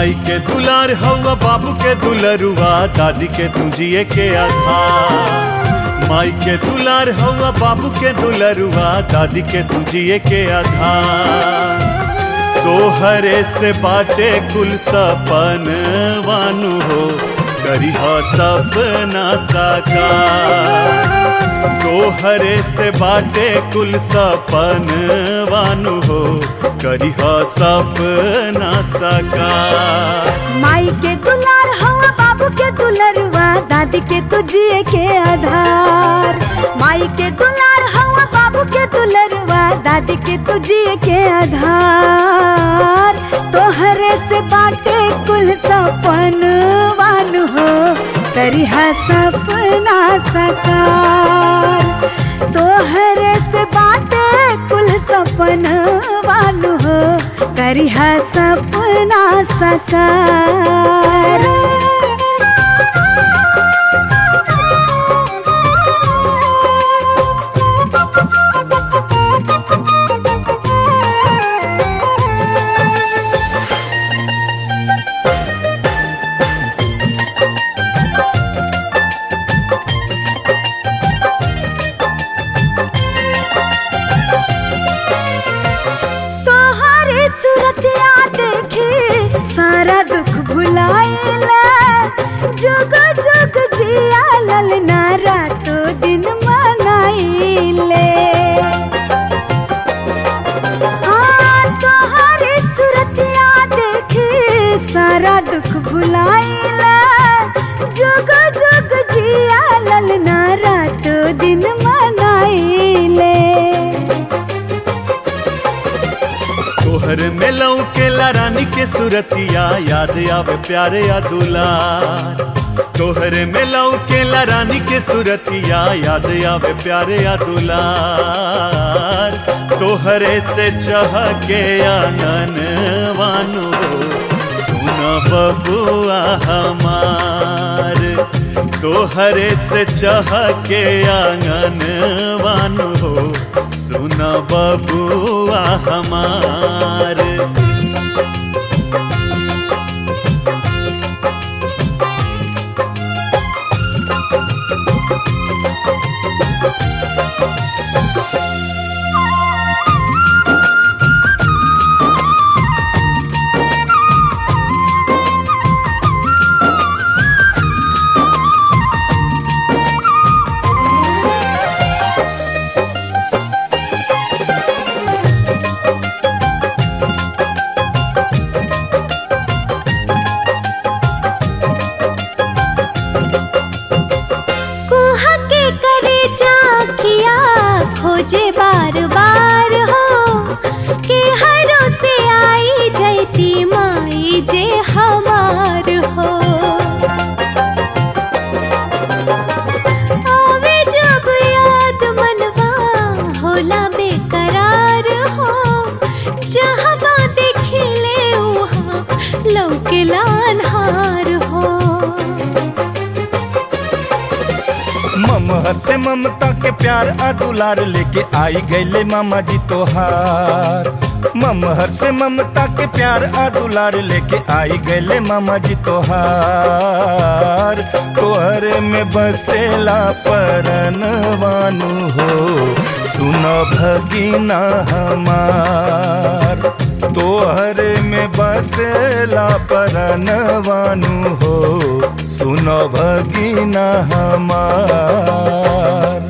माई के दुलार हवा बाबू के दुलरुआ दादी के तुझिए के आधार माई के दुलार हवा बाबू के दुलरुआ दादी के तुझिए के आधार तोहरे से बाटे कुल सपन वानु हो करी सपना साकार तोहरे से बाटे कुल सपन वानु हो करी सपना साकार माई के दुलार हवा बाबू के दुलरुआ दादी के तुझिए के आधार माई के दुलार हवा बाबू के दुलरुआ दादी के तुझिए के आधार तोहरे से बाटे कुल सपन वान हो करिहा सपना सकार तोहरे से बाटे कुल सपन वान हो करिहा सपना सकार तोहरे सूरतिया देखी सारा दुख भुलाइला जुग जुग जिया ललना रातो दिन मनाइले हाँ तोहरे सूरतिया देखी सारा दुख भुलाइला जुग जुग जिया ललना रातो दिन मनाइले तोहर में लौकेला रानी के सुरतिया याद आवे प्यारे या दुलार तोहर में लौकेला रानी के सुरतिया याद आवे प्यारे या दुलार तोहरे से चह के आंगन वानु सुन बबुआ हमार तोहरे से चह के आंगन वानु हो सुन बबुआ हमार कुहा के करे चाकिया खोजे बार बार हो के हरों से आई जैती माई जे हमार हो आवे जब याद मनवा होला बेकरार हो जहाँ देखिले उहाँ लौकेला अन्हार हो ममहर से ममता के प्यार आ दुलार लेके आई गईले मामा जी तोहार ममहर से ममता के प्यार आ दुलार लेके आई गईले मामा जी तोहार तोहर में बसेला परन वानु हो सुन भगिना हमार तोहर में बसेला परन वानु हो सुन भगिना हमार